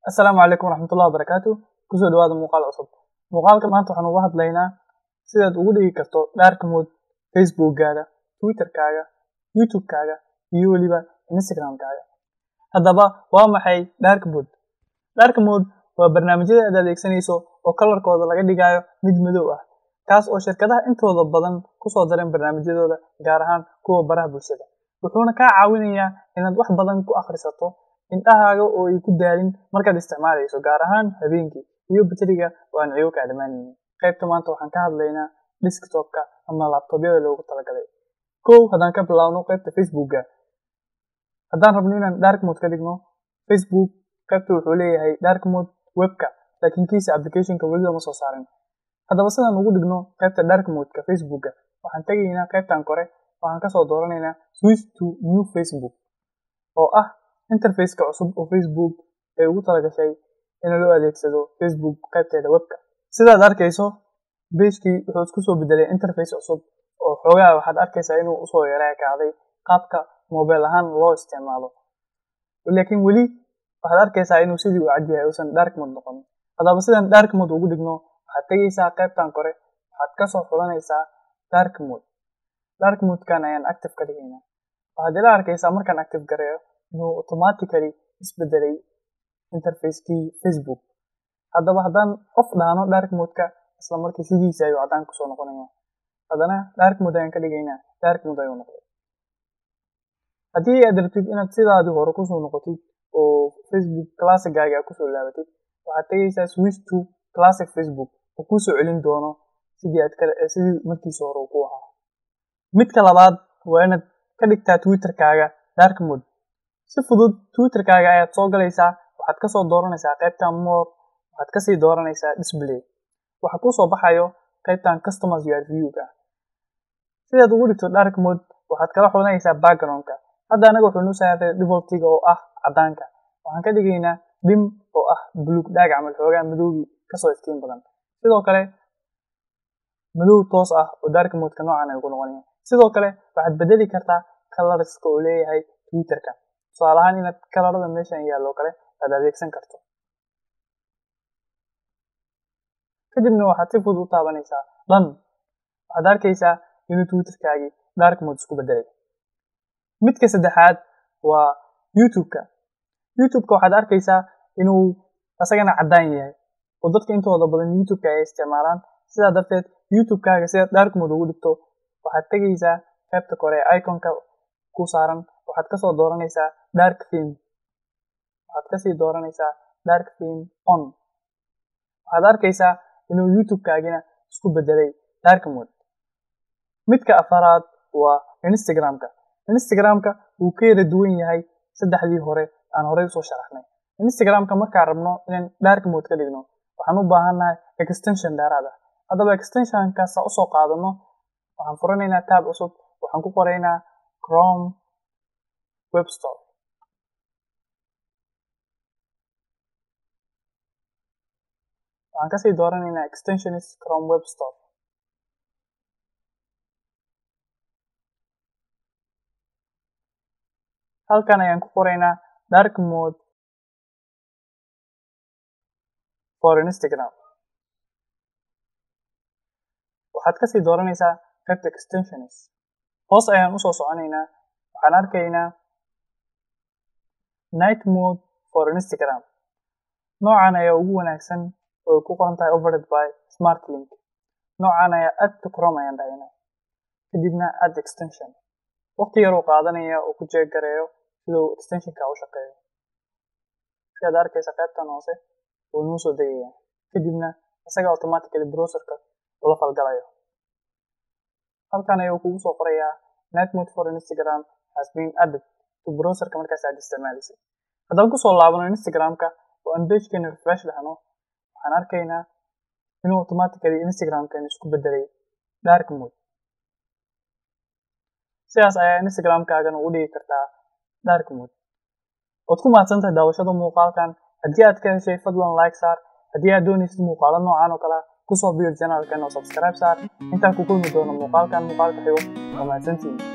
asalaamu calaykum waraxmatullahi wabarakaatu kusoo dhawaada muuqaal cusub muuqaalka maanta waxaan uga hadlaynaa sidaad ugu dhigi karto dhaarka mood facebookgaada twitterkaaga youtubekaaga iyo weliba instagramkaaga haddaba waa maxay dhaarka mood dhaarka mood waa barnaamijyada aad adeegsanayso oo kalarkooda laga dhigayo mid madow ah kaas oo shirkadaha intooda badan kusoo dareen barnaamijyadooda gaar ahaan kuwa baraha bulshada wuxuuna kaa caawinayaa inaad wax badan ku akhrisato indhahaaga oo ay ku daalin markaad isticmaalayso gaar ahaan habeenkii iyo bateriga oo aan cigo kaa dhammaanaynin qaybta maanta waxaan ka hadlaynaa desktopka ama labtobyada loogu talagalay kow haddaan ka bilaabno qaybta facebookga haddaan rabno inaan dark mode ka dhigno facebook qaybta wuxuu leeyahay dark mode webka laakiin kiisa applicationka weli lama soo saarin haddaba sidaan ugu dhigno qaybta dark modeka facebookga waxaan tegaynaa qaybtan kore waxaan kasoo dooranaynaa switch to new facebook oo ah interfaceka cusub oo facebook ay ugu talagashay in loo adeegsado facebook qaybteeda webka sidaad arkayso beejkii wuxuu isku soo bedelay interface cusub oo xoogaa waxaad arkaysaa inuu usoo yareekaaday qaabka mobile ahaan loo isticmaalo laakiin weli waxaad arkaysaa inuu sidii u cadyahay uusan dark mode noqonin haddaba sidaan dark mode ugu dhigno waxaad tegaysaa qaybtan kore waxaad kasoo xulanaysaa dark mode dark modekan ayaan active ka dhigaynaa waxaad ila arkaysaa markaan active gareeyo inuu automatically isbedelay interfacekii facebook haddaba haddaan qof dhahno dark modeka isla markii sidiisa ayuu caddaan kusoo noqonaya haddana dark mode ayaan ka dhigaynaa dark mode ayuu noqday haddii aad rabtid inaad sidaadii hore kusoo noqotid oo facebook classicgaaga aad kusoo laabatid waxaad tegaysaa switch to classic facebook oo kuusoo celin doono sidii aad sidii markiisa hore uu ku ahaa midka labaad waa inaad ka dhigtaa twitterkaaga dark mode si fudud twitterkaaga ayaad soo galaysaa waxaad kasoo dooranaysaa qaybtan more waxaad kasii dooranaysaa display waxa kusoo baxayo qaybtan customers your viewga sidaad ugu dhigto dark mode waxaad kala xulanaysaa backgroundka hadda anaga wuxuu noo saaray defaultiga oo ah caddaanka waxaan ka dhigaynaa dim oo ah buluug dhaag camal xoogaa madowgii kasoo iftiin badan sidoo kale madow toos ah oo dark modeka noocan ay ku noqonayaan sidoo kale waxaad bedeli kartaa colorska oo leeyahay twitterka tusaale ahaan inaad kalarada meeshan yaallo kale aad adeegsan karto kadibna waxaad si fudud u taabanaysaa dhan waxaad arkaysaa inuu twitterkaagii dark mode isku bedelay midka saddexaad waa youtubeka youtubeka waxaad arkaysaa inuu asagana caddaan yahay oo dadka intooda badan youtubeka ay isticmaalaan sidaa darteed youtubekaaga sidaad dark mode ugu dhigto waxaad tegaysaa qaybta kore ee iconka ku saaran waxaad kasoo dooranaysaa dark theme waxaad kasii dooranaysaa dark theme on waxaad arkaysaa inuu youtubekaagina isku bedelay dark mode midka afaraad waa instagramka instagramka wuu ka yara duwan yahay saddexdii hore aan horey usoo sharaxnay instagramka markaan rabno inaan dark mode ka dhigno waxaan u baahannahay extension dheeraad ah haddaba extensionkaasa usoo qaadano waxaan furanaynaa taab cusub waxaan ku qoraynaa chrome webstore waxaan kasii dooranaynaa extensionis chrome webstore halkan ayaan ku qoraynaa dark mode for instagram waxaad kasii dooranaysaa qaybta extensionis hoos ayaan usoo soconaynaa waxaan arkaynaa night mode for instagram noocan ayaa ugu wanaagsan oo ku qoran tahay overed by smart link noocan ayaa add to chrome ayaan dhahaynaa kadibna add extension waqti yar uu qaadanaya oo ku jeeggareeyo siduu extensionka u shaqeeyo sidaad arkaysa qaybtan hoose wuu nuu soo degaya kadibna isaga automatically browserka ula falgalayo halkan ayuu kugu soo qorayaa night mode for instagram has been added to browserka markaas aad isticmaalaysay haddaan kusoo laabano instagramka oo aan pagekeena refresh dhahno waxaan arkaynaa inuu automatically instagramkeena isku bedelay dark mode sidaas ayaa instagramkaagana ugu dhigi kartaa dark mode waad ku mahadsantahay daawashada muuqaalkan haddii aad ka heshay fadlan like saar haddii aad doonaysid muuqaalo noocan oo kale kusoo biir janaalkan oo subscribe saar intaan ku kulmi doono muuqaalkan muuqaalka xigo waa mahadsantihiin